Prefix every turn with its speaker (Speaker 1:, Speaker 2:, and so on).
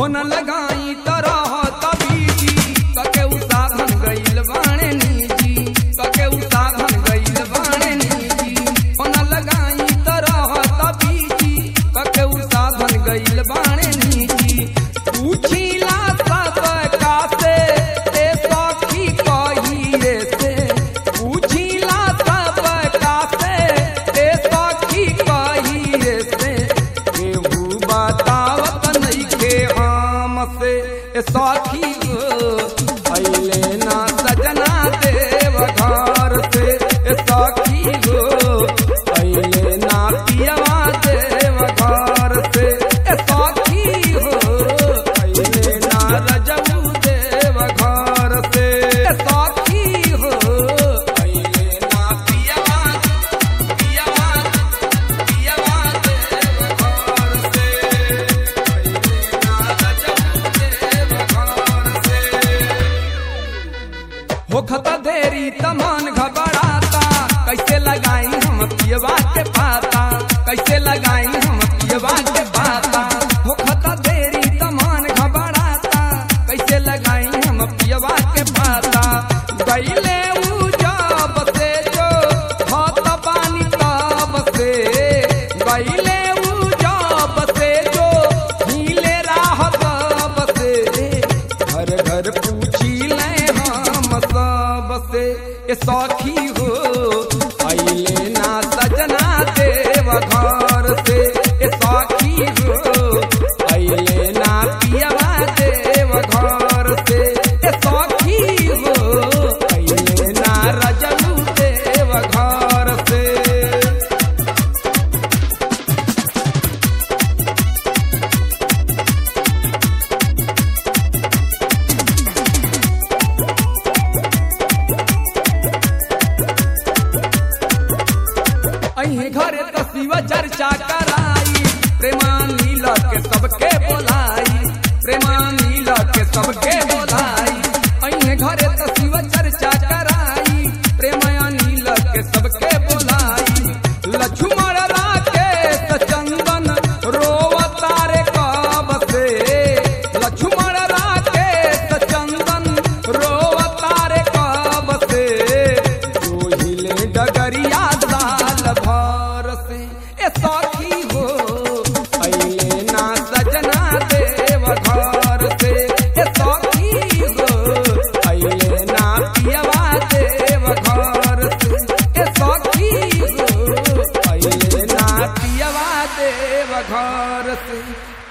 Speaker 1: phone लगाई तरह तबीजी कके उसाधन गइल बाणे निजी कके उसाधन गइल बाणे निजी फोन लगाई तरह तबीजी कके उसाधन गइल बाणे निजी पूछिला सब कासे ए सखी कही रे से पूछिला सब कासे ए सखी कही रे से केहू बतावत नइखे हमसे ए सखी गो अइले ना सजना देव घर से ए सखी गो अइले ना पियवा देव घर से ए सखी हो अइले ना रजऊ देव घर से ए सखी हो अइले ना पियवा पियवा पियवा देव घर से अइले ना रजऊ देव घर से होखता देरी तमान घबराता कैसे लगाई हम पियवा के पाता कैसे लगाई हम पियवा के पाता होखता देरी तमान घबराता कैसे लगाई हम पियवा के पाता गईले ऊ जब से जो हाथ पानी तब से गईले ऊ जब से जो हिले राह तब से घर घर पूछी ले हम सब से ए सखी हो अइले ना सजना देव घर से ए सखी हो अइले ना पियवा देव घर से ए सखी हो अइले ना रजऊ देव घर से अही घरे तो शिव चर्चा कराई प्रेमानी के सबके बोलाई प्रेमानी के सबके बोलाई अही घरे तो शिव चर्चा कराई प्रेमानी के सबके बोलाई लक्ष्मण राकेश चंदन रोवतारे कब से लक्ष्मण राकेश चंदन रोवतारे कब से जो हिले डगरिया साल भर से ए सखी हो अइले ना सजना देव घर से ए सखी हो अइले ना पियवा देव घर से ए सखी हो अइले ना पियवा देव घर से